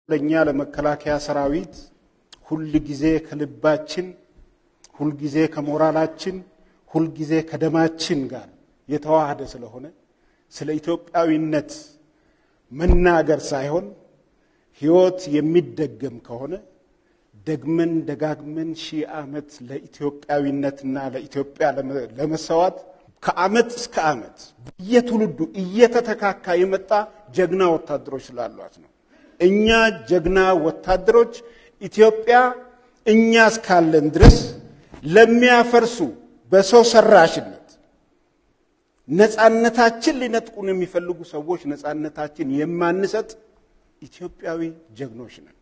ለእኛ ለመከላከያ ሰራዊት ሁል ጊዜ ከልባችን፣ ሁል ጊዜ ከሞራላችን፣ ሁል ጊዜ ከደማችን ጋር የተዋሃደ ስለሆነ ስለ ኢትዮጵያዊነት መናገር ሳይሆን ሕይወት የሚደገም ከሆነ ደግመን ደጋግመን ሺህ ዓመት ለኢትዮጵያዊነትና ለኢትዮጵያ ለመሰዋት ከዓመት እስከ ዓመት በየትውልዱ እየተተካካ የመጣ ጀግና ወታደሮች ስላሏት ነው። እኛ ጀግና ወታደሮች ኢትዮጵያ እኛ እስካለን ድረስ ለሚያፈርሱ በሰው ሰራሽነት ነፃነታችን ሊነጥቁን የሚፈልጉ ሰዎች ነፃነታችን የማንሰጥ ኢትዮጵያዊ ጀግኖች ነን።